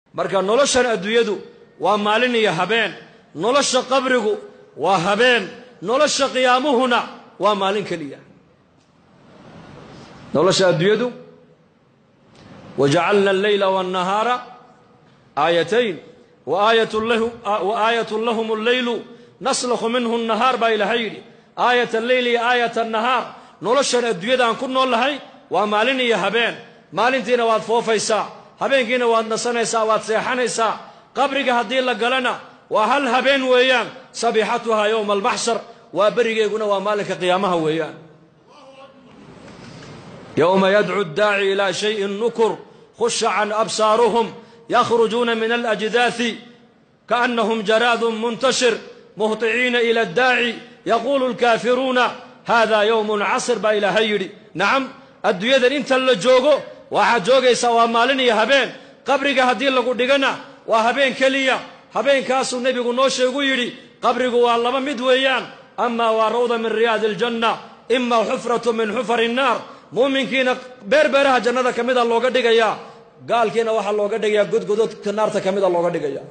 marka noloshan adduunyadu waa maalin iyo habeen nolosha qabrigu waa habeen nolosha qiyaamuhuna waa maalin keliya nolosha adduunyadu wajacalna alleyla waannahaara aayatayn waaayatun lahum alleylu naslakhu minhu nahaar baa ilaahay yidhi aayat alleyli iyo aayat annahaar noloshan adduunyada aan ku nool lahay waa maalin iyo habeen maalintiina waad foofaysaa habeenkiina waad nasanaysaa waad seexanaysaa qabriga haddii la galana waa hal habeen weeyaan sabixatuhaa yowma almaxshar waa berigeeguna waa maalinka qiyaamaha weeyaan yowma yadcu daaci ilaa shayin nukur khusha can absaaruhum yakhrujuuna min alajdaasi kaannahum jaraadun muntashir muhطiciina ila addaaci yaquulu lkaafiruuna hada yowmun casr baa ilaahay yidhi nacam adduunyadan inta la joogo waxaad joogaysaa waa maalin iyo habeen qabriga haddii lagu dhigana waa habeen keliya habeenkaasuu nebigu noo sheegu yidhi qabrigu waa laba mid weeyaan ama waa rawda min riyaadi aljanna ima xufratu min xufari innaar muuminkiina beerbeeraha jannada ka mida looga dhigayaa gaalkiina waxaa looga dhigayaa godgododka naarta ka mida looga dhigaya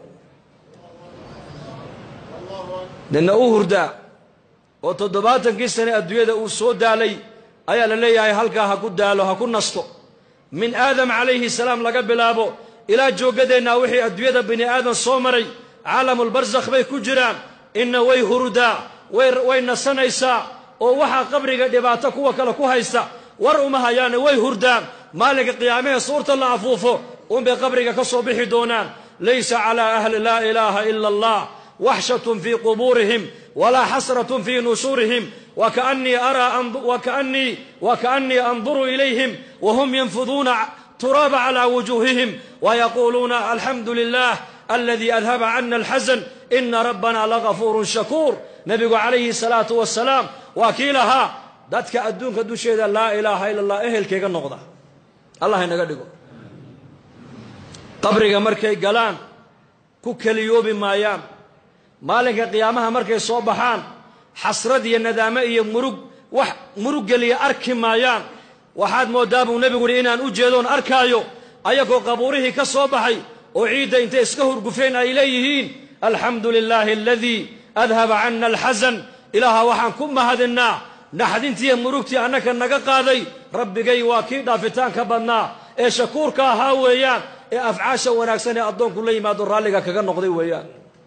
ninna u hurdaa oo toddobaatankii sane adduunyada uu soo daalay ayaa la leeyahay halkaa ha ku daalo ha ku nasto min aadam calayhi salaam laga bilaabo ilaa joogadeennaa wixii adduunyada bini aadan soo maray caalamulbarsakh bay ku jiraan inna way hurdaa way nasanaysaa oo waxaa qabriga dhibaato kuwa kale ku haysta war uma hayaane way hurdaan maalinka qiyaamahee suurta la afuufo unbay qabriga ka soo bixi doonaan laysa calaa ahli laa ilaaha ila allah waxshatun fii qubuurihim walaa xasratun fii nushuurihim wakaannii araa wakaannii wakaannii anduru ilayhim wahum yanfuduuna turaaba calaa wujuuhihim wayaquuluuna alxamdu lilah aladii adhaba cana alxasan ina rabbana lagafuurun shakuur nebigu calayhi salaatu wasalaam waa kii lahaa dadka adduunka dusheeda laa ilaaha ila allah ehelkayga noqda allah inaga dhigo qabriga markay galaan ku keliyoobi maayaan maalinka qiyaamaha markay soo baxaan xasrad iyo nadaamo iyo murug wax murug geliya arki maayaan waxaad mooddaa buu nebigu uhi inaan u jeedoon arkaayo ayagoo qabuurihii ka soo baxay oo ciidda intay iska hurgufeen ay leeyihiin alxamdu lilaahi aladii adhaba cana alxasan ilaaha waxaan ku mahadinnaa naxdintiiyo murugtii annaka naga qaaday rabbigay waa kii dhaafitaanka badnaa ee shakuurka ahaa weeyaan ee afcaasha wanaagsan ee addoonku la yimaado raalliga kaga noqday weeyaan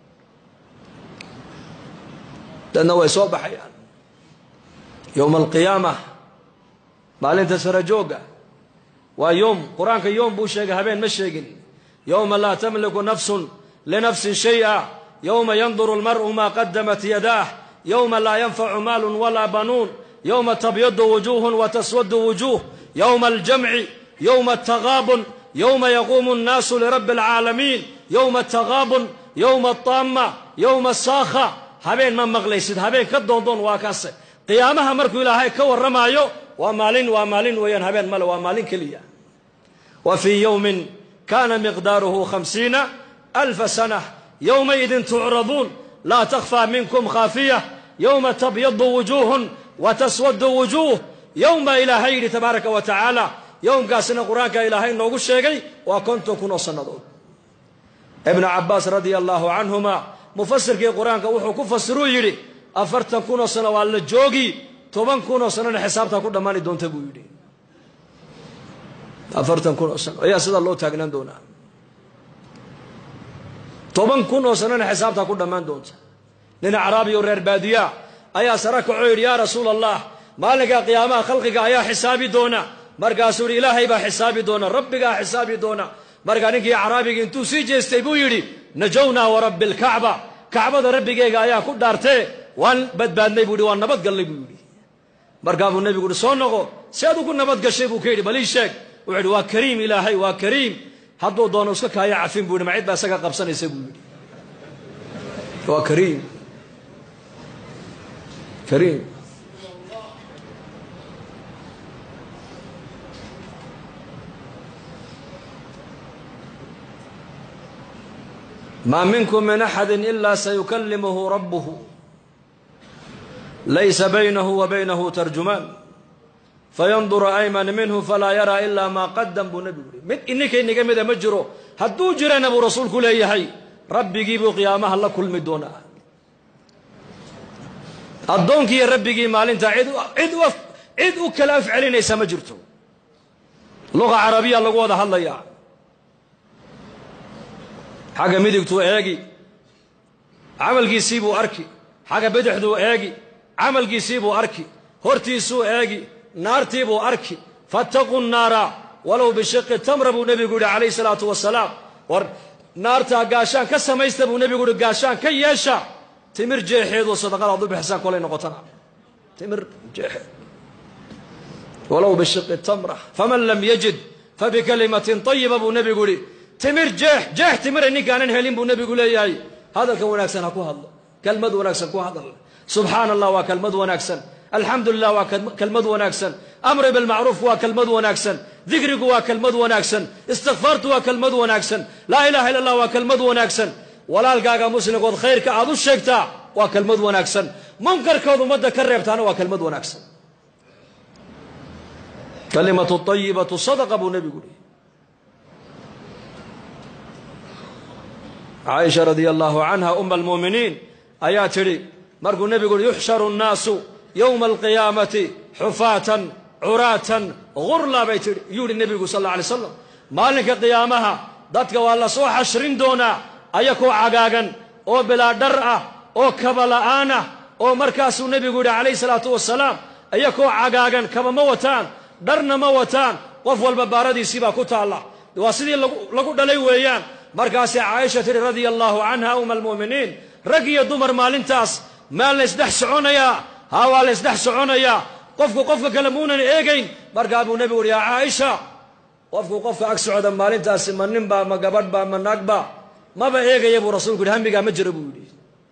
dadna way soo baxayaan yowma alqiyaama maalinta sarajoogga waa yoom qur-aanka yoom buu sheegay habeen ma sheegin yowma laa tamliku nafsun linafsin shay'a yowma yanduru almar'u maa qadamat yadaah yowma laa yanfacu maalun walaa banuun yowma tabyadu wujuuhun wa taswadu wujuuh yowma aljamci yowma altagaabun yowma yaquumu annaasu lirabbi alcaalamiin yowma altagaabun yowma altaama yowma asaakha habeen ma maqlaysid habeen ka doondoon waa kaase qiyaamaha markuu ilaahay ka warramaayo waa maalin waa maalin weeyaan habeen male waa maalin keliya wa fii yowmin kaana miqdaaruhu khamsiina alfa sana yowmaidin tucraduun laa takhfaa minkum khaafiya yowma tabyadu wujuuhun wa taswadu wujuuh yowma ilaahay yidhi tabaaraka wa tacaala yowmkaasina qur-aanka ilaahay noogu sheegay waa konton kun oo sannadood ibnu cabbaas radia allaahu canhuma mufasirkii qur-aanka wuxuu ku fasiruu yidhi afartan kunoo sano waa la joogi toban kunoo sanona xisaabtaa ku dhammaani doonta buu yidhi afartan kun oo sano ayaa sidaa loo taagnaan doonaa toban kun oo sanona xisaabtaa ku dhammaan doonta nin acraabi oo reer baadiyaa ayaa sara kacoo yidhi yaa rasuula allah maalinka qiyaamaha khalqiga ayaa xisaabi doona markaasuu yidhi ilaahay baa xisaabi doona rabbigaa xisaabi doona markaa ninkii acraabigii intuu sii jeestay buu yidhi najownaa warabbi alkacba kacbada rabbigeyga ayaa ku dhaartee waan badbaadnay buu yidhi waan nabadgallay buu yidhi markaa buu nebigu uhi soo noqo si ad ugu nabad gashay buu ka yidhi balii sheeg wuxuu yidhi waa kariim ilaahay waa kariim hadduu doono iska kaaya cafin buu yidhi ma cid baa isaga qabsanaysa buu yidhi waa kariim kariim maa minkum min axadi ila sayukalimuhu rabuhu laysa baynahu wa baynahu tarjumaan fayandura ayman minhu falaa yaraa ilaa maa qadam buu nebigu yihi mid ininka inaga mida ma jiro hadduu jirana buu rasuulku leeyahay rabbigii buu qiyaamaha la kulmi doonaa addoonkiiyo rabbigii maalintaa cid cid u cid u kala af celinaysa ma jirto luqa carabiya lagu wada hadlayaa xagga midigtuu eegi camalkiisii buu arki xagga bidixduu eegi camalkiisii buu arki hortiisuu eegi naartii buu arki fattaquu naara walow bishiqi tamra buu nebigu yidhi calayhi salaatu wasalaam war naartaa gaashaan ka samaysta buu nebigu yihi gaashaan ka yeesha timir jeexeedoo sadaqada ad u bixisaan kolay noqotana timir jeexeed walow bishiqi tamra faman lam yajid fabikalimatin tayiba buu nebigu yihi timir jeex jeex timira ninkaanan helin buu nebigu leeyahay hadalkan wanaagsan ha ku hadlo kelmad wanaagsan ku hadal subxaana allah waa kelmad wanaagsan alxamdu lilah waa kelmad wanaagsan amri bilmacruufku waa kelmad wanaagsan dikrigu waa kelmad wanaagsan istikfaartu waa kelmad wanaagsan laa ilaha illa allah waa kelmad wanaagsan walaalkaaga muslimkood khayrka aad u sheegtaa waa kelmad wanaagsan munkarkood ummadda ka reebtaana waa kelmad wanaagsan kalimatu ayibatu sadaqa buu nebigu yihi caaisha radia allahu canha uma almuuminiin ayaa tidhi markuu nebigu uhi yuxsharu nnaasu yowma alqiyaamati xufaatan curaatan gurla bay tihi yuu yihi nebigu sal alla alay slam maalinka qiyaamaha dadka waa la soo xashrin doonaa ayakoo cagaagan oo bilaa dhar ah oo kaba la'aan ah oo markaasuu nebigu yidhi calayhi salaatu wasalaam ayakoo cagaagan kaba ma wataan dharna ma wataan qof walba baaradiisii baa ku taalla waa sidii lagu dhalay weeyaan markaasay caaisha tidhi radia allaahu canha uma almu'miniin rag iyo dumar maalintaas maa laysdhex soconayaa haa waa laysdhex soconayaa qofku qofka kale muunan eegayn markaa buu nebigu uhi yaa caaisha qofku qofka ag socda maalintaasi ma ninbaa ma gabadhbaa ma naagba maba eegaya buu rasuulku yidhi hamigaa ma jira buu yidhi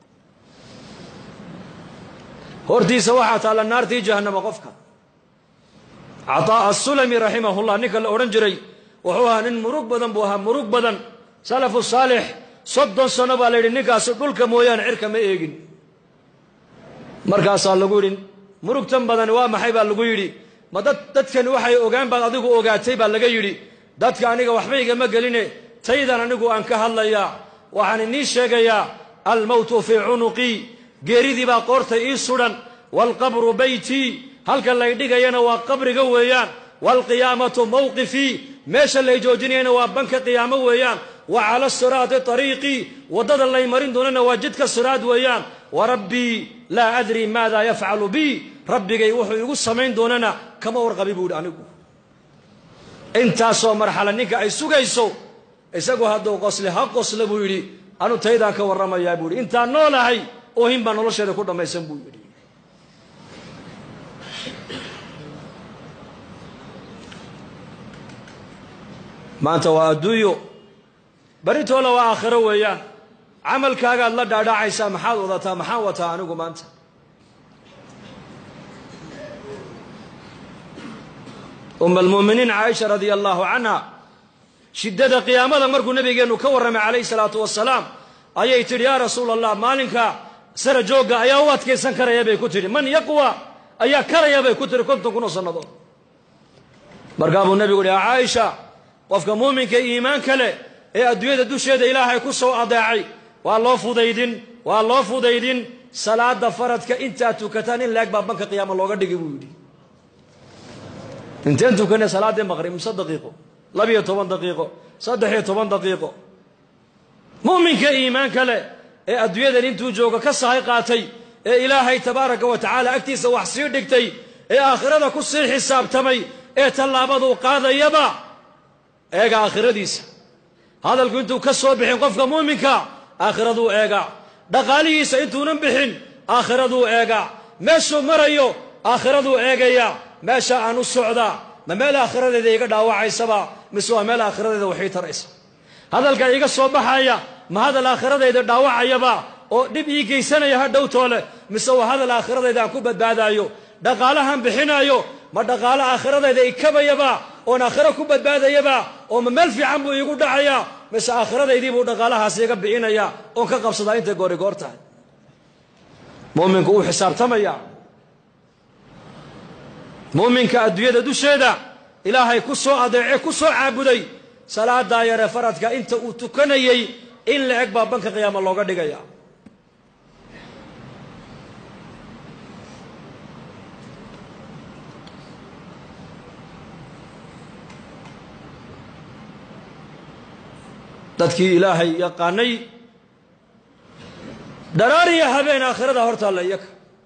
hortiisa waxaa taalla naartii jahannama qofka cataa asulami raximahullah ninka la odhan jiray wuxuu ahaa nin murug badan buu ahaa murug badan salafu saalix soddon sano baa la yidhi ninkaasi dhulka mooyaane cirka ma eegin markaasaa lagu yidhi murugtan badani waa maxay baa lagu yidhi ma dad dadkani waxay ogaan baad adigu ogaatay baa laga yidhi dadka aniga waxba igama geline taydan anigu aan ka hadlayaa waxaan inii sheegayaa almowtu fii cunuqii geeridii baa qoorta ii sudhan waalqabru beytii halka lay dhigayana waa qabriga weeyaan waalqiyaamatu mawqifii meesha lay joojinayana waa banka qiyaamo weeyaan wa cala siraati ariiqii waddada lay marin doonana waa jidka siraad weeyaan wa rabbii laa adrii maada yafcalu bii rabbigay wuxuu igu samayn doonana kama warqabi buu yidhi anigu intaasoo marxala ninka ay sugayso isagu hadduu qosle ha qosle buu yidhi anu taydaan ka warramayaa buu yidhi intaan noolahay oohin baa nolosheeda ku dhammaysan buu yidhi maanta waa adduunyo baritoola waa aakhiro weeyaan camalkaagaad la dhaadhacaysaa maxaad wadataa maxaan wataa anigu maanta uma almu'miniin caaisha radia allaahu canha shiddada qiyaamada markuu nabigeennu ka warramay calayhi salaatu wasalaam ayay tidhi yaa rasuula allah maalinka sara joogga ayaa u adkaysan karaya bay ku tidhi man yaqwa ayaa karaya bay ku tidhi konton kun oo sannadood markaa buu nebigu yihi caaisha qofka muuminka iimaanka leh ee adduunyada dusheeda ilaahay ku soo adeecay waa loo fudaydin waa loo fudaydin salaada faradka intaad tukataan in laeg baa banka qiyaama looga dhigi buu yidhi inteen tukane salaaddii maqrib mise daqiiqo labiyo toban daqiiqo saddex-iyo toban daqiiqo mu'minka iimaanka leh ee adduunyadan intuu jooga ka sahay qaatay ee ilaahay tabaaraka wa tacaala agtiisa wax sii dhigtay ee aakhirada ku sii xisaabtamay ee tallaabaduu qaadayaba eega aakhiradiisa hadalku intuu ka soo bixin qofka muuminka aakhiraduu eegaa dhaqaalihiisa intuunan bixin aakhiraduu eegaa meeshuu marayo aakhiraduu eegayaa meesha aan u socdaa ma meel aakhiradeeda iga dhaawacaysaba mise waa meel aakhiradeeda waxii taraysa hadalka iga soo baxaya ma hadal aakhiradeeda dhaawacayaba oo dhib ii geysanaya ha dhowtoole mise waa hadal aakhiradeeda aan ku badbaadaayo dhaqaalahan bixinaayo ma dhaqaalo aakhiradeeda ikabayaba oon aakhiro ku badbaadayaba oo ma meel fiican buu iigu dhacayaa mise aakhiradaydii buu dhaqaalahaas iga bixinayaa oon ka qabsadaa intay goori goor tahay muminku wuu xisaabtamaya mu'minka adduunyada dusheeda ilaahay ku soo adeece ku soo caabuday salaadaa yare faradka inta uu tukanayey in la eg baa banka qiyaama looga dhigaya dadkii ilaahay yaqaanay dharaariya habeen aakhirada hortaalla iyaka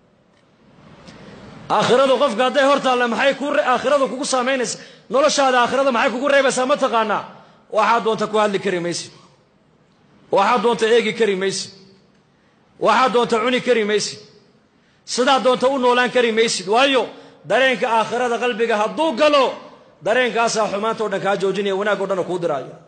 aakhiradu qofka hadday hortaalla maxay ku aakhiradu kugu saamaynaysa noloshaada aakhirada maxay kugu reebaysaa ma taqaanaa waxaad doonta ku hadli kari maysid waxaad doonta eegi kari maysid waxaad doonta cuni kari maysid sidaad doonta u noolaan kari maysid waayo dareenka aakhirada qalbiga hadduu galo dareenkaasaa xumaanta o dhan kaa joojinaya wanaag o dhan kuu diraaya